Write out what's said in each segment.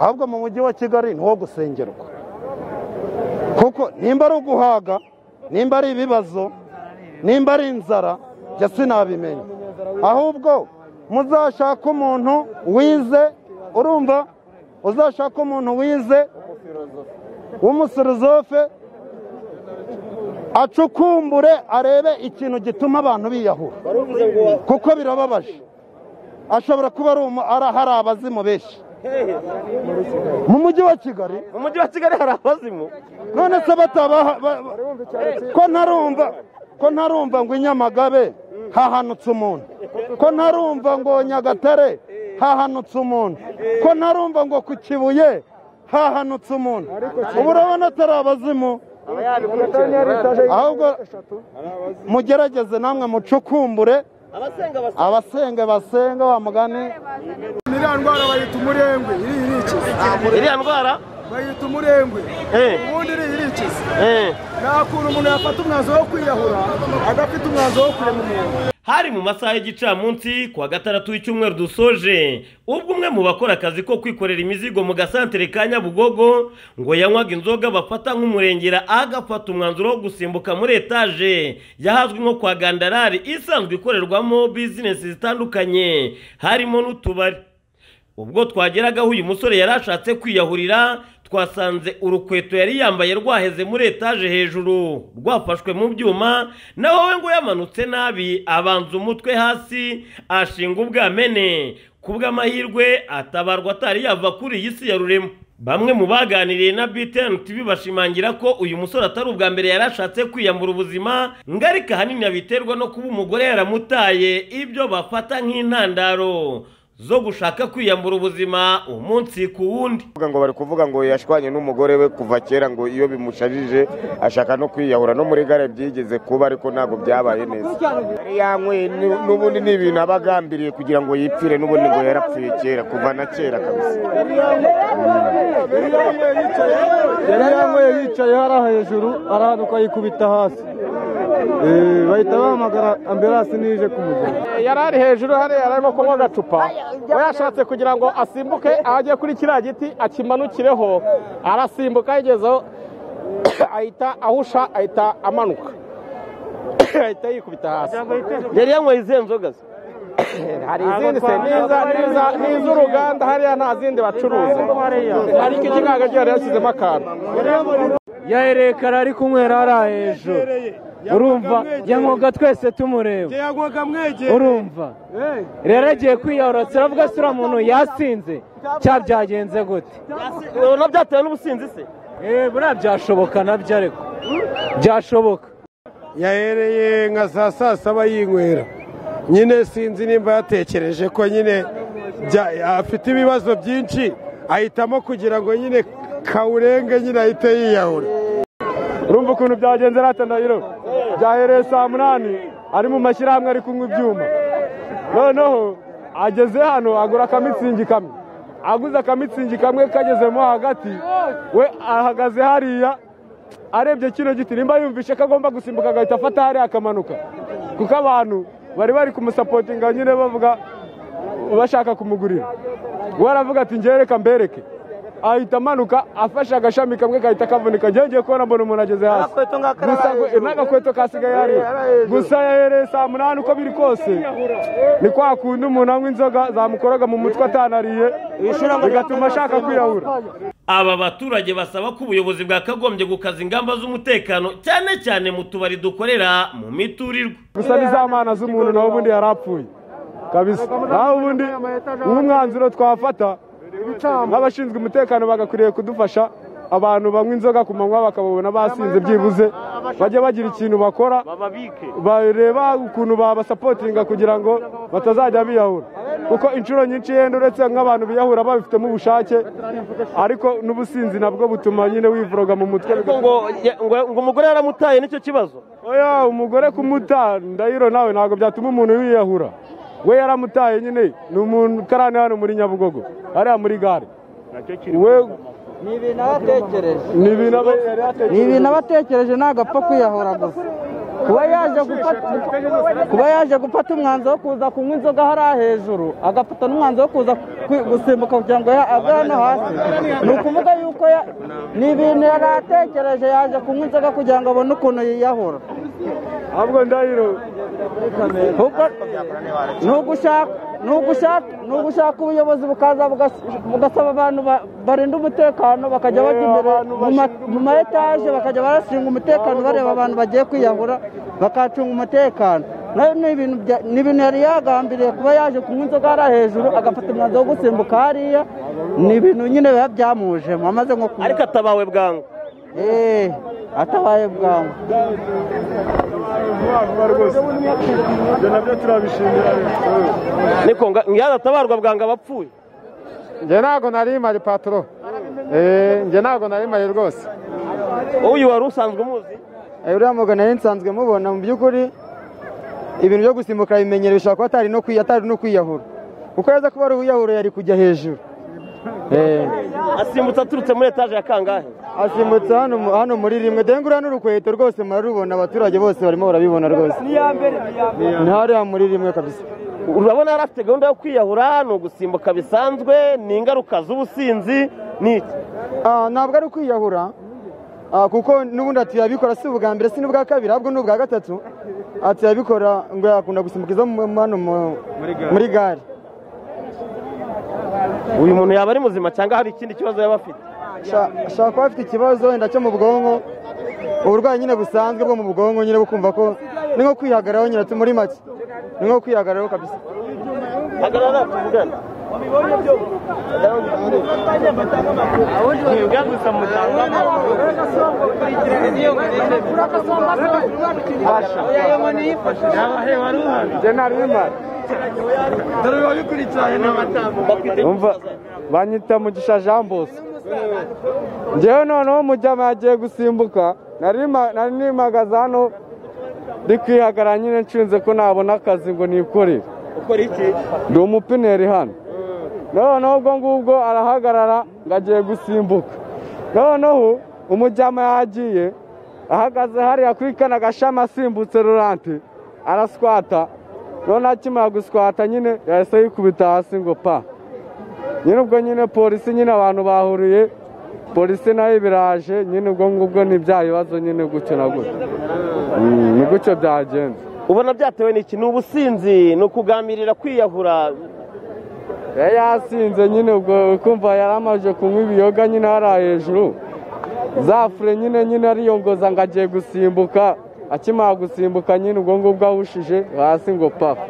ahubwo mu mujyi wa kigali ni uwo gusengerwa kuko nimba ari uguhaga nimba ari ibibazo nimba ari inzara njye sinabimenya ahubwo muzashake umuntu wize urumva uzashake umuntu wize w'umusorozofe acukumbure arebe ikintu gituma abantu biyahura kuko birababaje ashobora kuba ari umu- ari- hari abazimu benshi mu mujyi wa kigali mu mujyi wa kigali hari abazimu none se batabaha ba- ba- ko ntarumva ko ntarumva ngo i nyamagabe hahanutse umuntu ko ntarumva ngo nyagatare hahanutse umuntu ko ntarumva ngo ku kibuye hahanutse umuntu ubu urabona atari abazimu ahubwo mugerageze namwe mucukumbure abasenga basenga wa mugani iriya ndwara bayita umurengwe iriya irikiza iriya ndwara bayita umurengwe Eh. ubundi iriya irikiza eh, nta kuntu umuntu yafata umwanzuro wo kwiyahura adafite umwanzuro wo kurema umuntu hari mu masaha y'igicamunsi ku wa gatandatu w'icyumweru dusoje ubwo umwe mu bakora akazi ko kwikorera imizigo mu gasantere ka nyabugogo ngo yanywaga inzoga bafata nk'umurengera agafata umwanzuro wo gusimbuka muri etaje yahazwi nko kwa gandarari isanzwe ikorerwamo bizinesi zitandukanye harimo n'utubari ubwo twageragaho uyu musore yari ashatse kwiyahurira twasanze urukweto yari yambaye rwaheze muri etaje hejuru rwafashwe mu byuma naho we ngo yamanutse nabi abanza umutwe hasi ashinga ubwamene ku bw'amahirwe atabarwa atari yava kuri iyi si ya rurema bamwe mu baganiriye na BTN TV bashimangira ko uyu musore atari ubwa mbere yari ashatse kwiyambura ubuzima ngo ariko ahanini abiterwa no kuba umugore yaramutaye ibyo bafata nk'intandaro zo gushaka kwiyambura ubuzima umunsi ku wundi kuvuga ngo bari kuvuga ngo yashwanye n'umugore we kuva kera ngo iyo bimusharije ashaka no kwiyahura no muri gare byigeze kuba ariko ntabwo byabaye neza yari yanyweye nu- n'ubundi ni ibintu aba agambiriye kugira ngo yipfire n'ubundi ngo yarapfuye kera kuva na kera kabisa yari yanyweye yicaye hariya hejuru arahanuka yikubita hasi Eh, bahita bahamagara ambiransi n'ije kumujyana yari ari hejuru hariya yari arimo kunywa agacupa we yashatse kugira ngo asimbuke ajye kuri kiriya giti akimanukireho arasimbuka yagezeho ahita ahusha ahita amanuka ahita yikubita hasi yari yanyweye izihe nzoga se? hari izindi se niza niza n'iz'uruganda hariya nta zindi bacuruza ariko iki ntabwo agiye yari yashyizemo akantu yahereye kare ari kunywera hariya hejuru urumva yanywaga twese tumureba yagwaga mwegeye urumva rero agiye kwiyahura turavuga se uriya muntu yasinze cya byagenze gute ubona byatewe n'ubusinzi se Eh, buriya byashoboka nabyo ariko byashoboka yahereye nka saa saa saba yinywera nyine sinzi nimba yatekereje ko nyine bya- afite ibibazo byinshi ahitamo kugira ngo nyine kawurenge nyine ahite yiyahura urumva ukuntu byagenze rata ndahiro byahereye saa munani ari mu mashyirahamwe ari kunywa ibyuma noneho ageze hano agura akamitsingi kamwe aguze akamitsingi kamwe kagezemo hagati we ahagaze hariya arebye kino giti nimba yumvishe ko agomba gusimbuka agahita afata hariya akamanuka kuko abantu bari bari kumusapotinga nyine bavuga bashaka kumugurira we aravuga ati njye reka mbereke ahita amanuka afashe agashami kamwe gahita kavunika njyewe ngiye kubona mbona umuntu ageze hasi Gusa ngo- n'agakweto kasigaye hariya gusa yahereye saa munani uko biri kose ni kwa kundi umuntu anywa inzoga zamukoraga mu mutwe atanariye bigatuma ashaka kwiyahura aba baturage basaba ko ubuyobozi bwakagombye gukaza ingamba z'umutekano cyane cyane mu tubari dukorera mu miturirwa gusa ni za mana z'umuntu nawe ubundi yari apfuye kabisa nawe ubundi nk'umwanzuro twafata nk'abashinzwe umutekano bagakwiriye kudufasha abantu banywa inzoga ku manywa bakababona basinze byibuze bajya bagira ikintu bakora bareba ukuntu babasapotinga kugira ngo batazajya biyahura kuko inshuro nyinshi yenda uretse nk'abantu biyahura babifitemo ubushake ariko n'ubusinzi nabwo butuma nyine wivoroga mu mutwe ngo umugore yaramutaye nicyo kibazo oya umugore kumuta ndahiro nawe ntabwo byatuma umuntu yiyahura we yaramutaye nyine ni umuntu ukarani hano muri nyabugogo hariya muri gare we ni ibintu abatekereje ni ibintu aba yari ni yatekereje ibintu abatekereje ntabwo apfa kwiyahura gusa kuba yaje gufata kuba yaje gufata umwanzuro wo kuza kunywa inzoga hariya hejuru agafata n'umwanzuro wo kuza kwi- gusimbuka kugira ngo ya- ave hano hasi ni ukuvuga yuko ya- ni ibintu yari atekereje yaje kunywa inzoga kugira ngo abone ukuntu yiyahura ahubwo ndahiro Ahubwo ni ugushaka ni ugushaka ni ugushaka ubuyobozi bukaza bugas- bugasaba abantu ba- barinda umutekano bakajya bajya imbere mu ma- mu ma etaje bakajya barashinga umutekano bareba abantu bagiye kwiyahura bakacunga umutekano nayo ni ibintu bya- ni ibintu yari yagambiriye kuba yaje kunywa inzoga hariya hejuru agafata umwanzuro wo gusimbuka hariya ni ibintu nyine biba byamujemo amaze nko kunywa ariko atabawe bwangu eee atabaye bwangu ibyo nabyo turabishimira niko nga- yaratabarwa bwangu abapfuye njye ntabwo nari imari patoro Eh, njye ntabwo nari imari rwose uyu wari usanzwe umuzi uriya mugana yari nsanzwe mubona mu by'ukuri ibintu byo gusimbuka ibimenyero bishobora kuba atari no kwi- atari no kwiyahura kuko yaza kuba ari uwiyahura yari kujya hejuru Eh, asimbutse aturutse muri etaje ya kangahe asimbutse hano mu- hano muri rimwe dore nguriya n'urukweto rwose murarubona abaturage bose barimo barabibona rwose ni hariya muri rimwe kabisa urabona yari afite gahunda yo kwiyahura ni ugusimbuka bisanzwe ni ingaruka z'ubusinzi ni iki Ah, ntabwo ari kwiyahura Ah, kuko n'ubundi ati yabikora si ubwa mbere si n'ubwa kabiri ahubwo ni ubwa gatatu ati yabikora ngo yakunda gusimbuka izo mu- mu- hano mu- muri gare uyu muntu yaba ari muzima cyangwa hari ikindi kibazo yaba afite Sha- ashobora kuba afite ikibazo wenda cyo mu bwonko uburwayi nyine busanzwe bwo mu bwonko nyine bukumva ko ni nko kwihagararaho nyine ati muri make ni nko kwihagararaho kabisa hagarara tuvugane njye nari imari Umva, banyita mugisha jean bosco njyewe noneho mujyama yagiye gusimbuka nari nima- nari nimagaze hano ndi kwihagarara nyine nshinze ko nabona akazi ngo nikorere ndi umupineri hano noneho ubwo ngubwo arahagarara ngo agiye gusimbuka noneho umujyama yagiye ahagaze hariya kuri kana gashami asimbutse rurante araswata noneho akimara guswata nyine yahise yikubita hasi ngo pa nyine ubwo nyine polisi nyine abantu bahuriye polisi nayo ibiraje nyine ubwo ngubwo ni bya bibazo nyine gutyo na gutyo Mm, ni gutyo byagenze ubona byatewe n'iki ni ubusinzi ni ukuganirira kwiyahura yari yasinze nyine ubwo kumva yari amaze kunywa ibiyoga nyine hariya hejuru za fure nyine nyine ariyongoza ngo agiye gusimbuka akimara gusimbuka nyine ubwo ngubwo ahushije hasi ngo pafu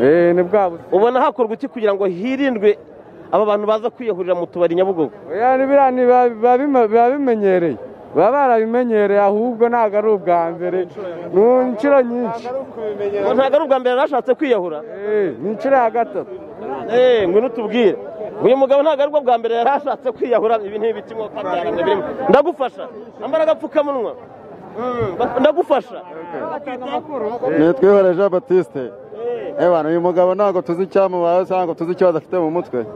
eee ni bwa busa ubona hakorwa iki kugira ngo hirindwe aba bantu baza kwiyahurira mu tubari nyabugogo oya ni biriya ni biba- biba bima- biba bimenyereye baba barabimenyereye ahubwo ntabwo ari ubwa mbere ni inshuro nyinshi ngo ntabwo ari ubwa mbere yari ashatse kwiyahura Eh, ni inshuro ya gatatu eee ngwino utubwire uyu mugabo ntabwo ari bwo bwa mbere yari ashatse kwiyahura ibi ni ibiki mwo kwabyarana birimo ndagufasha ambara agapfukamunwa Mm, ndagufasha nitwe ihora jean batiste ebana uyu mugabo ntabwo tuzi icyamubayeho cyangwa ngo tuzi ikibazo afite mu mutwe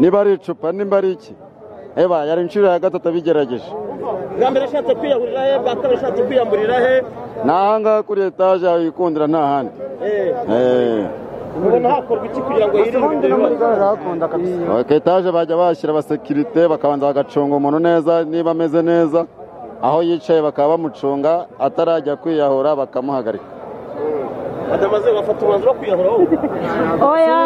niba ari icupa niba ari iki eba yari inshuro ya gatatu abigerageje bwa mbere ashatse kwiyahurira he bwa kabiri ashatse kwiyamburira he ni ahangaha kuri etaje yikundira nta handi Eh, Eh. ubona hakorwa iki kugira ngo hirindwe ibyo bibazo ku etaje bajya bashyira abasekirite bakabanza bagacunga umuntu neza niba ameze neza aho yicaye bakaba bamucunga atarajya kwiyahura bakamuhagarika badamaze bafata umwanzuro wo kwiyahura wowe Oya.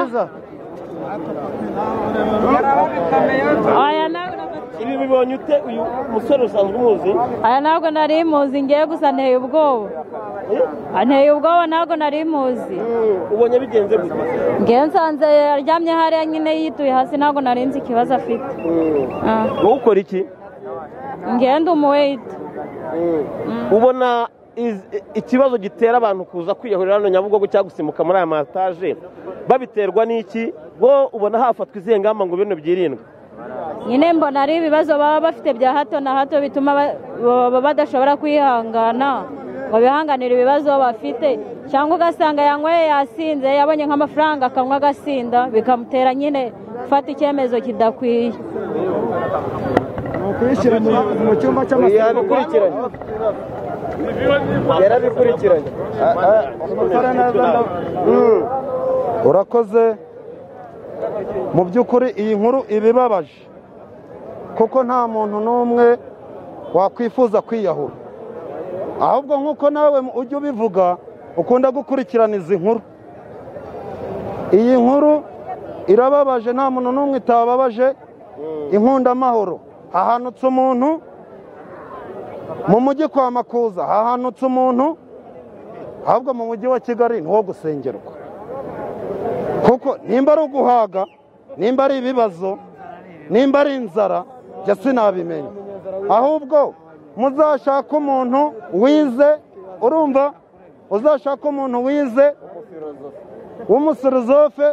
Oya ntabwo ibi bibonye ute uyu musore usanzwe umuzi aya ntabwo nari muzi ngiye gusa nteye ubwoba Ah, nteye ubwoba ntabwo nari muzi ubonye bigenze gute ngewe nsanze aryamye hariya nyine yituye hasi ntabwo nari nzi ikibazo afite Ah, wowe ukora iki ngewe ndi umuweyiti ubona iz- i- ikibazo gitera abantu kuza kwiyahurira hano nyabugogo cyangwa gusimbuka muri aya mataje babiterwa n'iki bo ubona hafatwa izihe ngamba ngo bino byirindwe nyine mbona ari ibibazo baba bafite bya hato na hato bituma ba- baba badashobora kwihangana ngo bihanganire ibibazo bafite cyangwa ugasanga yanyweye yasinze yabonye nk'amafaranga akanywa agasinda bikamutera nyine gufata icyemezo kidakwiye kuyishyira mu cyumba cy'amasoko yabikurikiranye yarabikurikiranye urakoze mu by'ukuri iyi nkuru ibibabaje kuko nta muntu n'umwe wakwifuza kwiyahura ahubwo nk'uko nawe ujya ubivuga ukunda gukurikirana izi nkuru iyi nkuru irababaje nta muntu n'umwe itababaje inkundamahoro hahanutse umuntu mu mujyi kwa makuza hahanutse umuntu ahubwo mu mujyi wa kigali ni wo gusengerwa kuko nimba ari uguhaga nimba ari ibibazo nimba ari inzara njya sinabimenya ahubwo muzashake umuntu wize urumva uzashake umuntu wize w'umusorozofe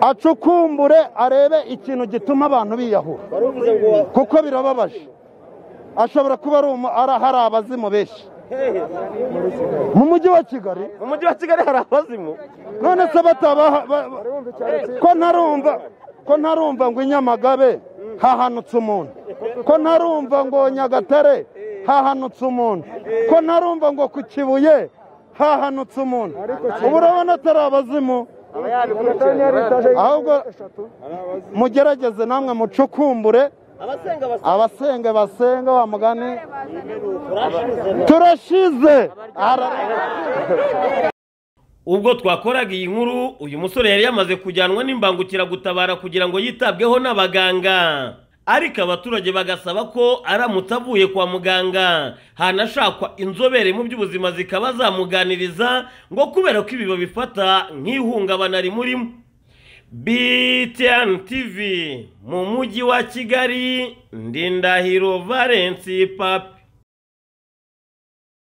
acukumbure arebe ikintu gituma abantu biyahura kuko birababaje ashobora kuba ari umu- ari- hari abazimu benshi mu mujyi wa kigali mu mujyi wa kigali hari abazimu none se batabaha ba- ba- ko ntarumva ko ntarumva ngo i nyamagabe hahanutse umuntu ko ntarumva ngo nyagatare hahanutse umuntu ko ntarumva ngo ku kibuye hahanutse umuntu ubu urabona atari abazimu ahubwo mugerageze namwe mucukumbure abasenga basa abasenge basenge wa mugani turashize Ara- ubwo twakoraga iyi nkuru uyu musore yari yamaze kujyanwa n'imbangukiragutabara kugira ngo yitabweho n'abaganga ariko abaturage bagasaba ko aramutse avuye kwa muganga hanashakwa inzobere mu by'ubuzima zikaba zamuganiriza ngo kubera ko ibi babifata nk'ihungabana rimurimo BTN TV mu mujyi wa Kigali Ndindahiro Valence Papi